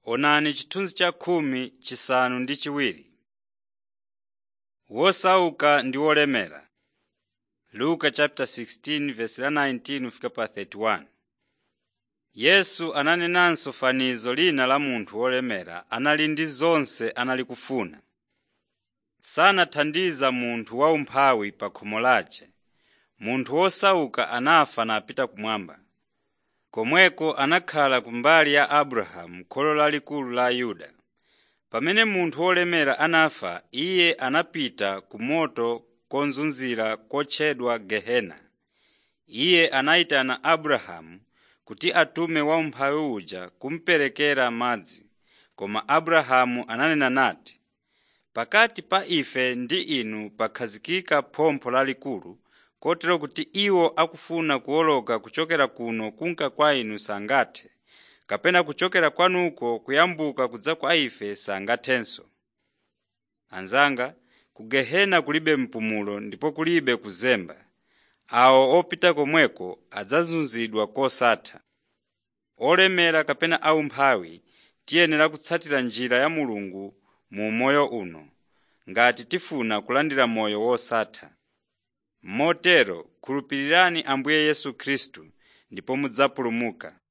Onani chithunzi cha khumi chisanu ndi chiwiri. Wosauka ndi wolemera. Luka chapter 16 verse la 19 fika pa 31. Yesu ananenanso fanizo lina la munthu wolemera anali ndi zonse anali kufuna. Sanathandiza munthu waumphawi pa khomo lace. Munthu wosauka anafa napita kumwamba. Komweko anakhala kumbali ya Abrahamu kholo lalikulu la Ayuda. Pamene munthu wolemera anafa, iye anapita ku moto kozunzira kotchedwa Gehena. Iye anayitana Abrahamu kuti atume waumphawi uja kumuperekera madzi, koma Abrahamu ananena nati, “Pakati pa ife ndi inu pakhazikika phompho lalikulu, kotero kuti iwo akufuna kuwoloka kuchokera kuno kunka kwa inu sangathe, kapena kuchokera kwanuko kuyambuka kudza kwa ife sangathenso. Anzanga, ku Gehena kulibe mpumulo ndipo kulibe kuzemba. Awo opita komweko adzazunzidwa kosatha. Olemera kapena aumphawi tiyenera kutsatira njira ya Mulungu mu moyo uno, ngati tifuna kulandira moyo wosatha. Motero khulupirirani Ambuye Yesu Khristu ndipo mudzapulumuka.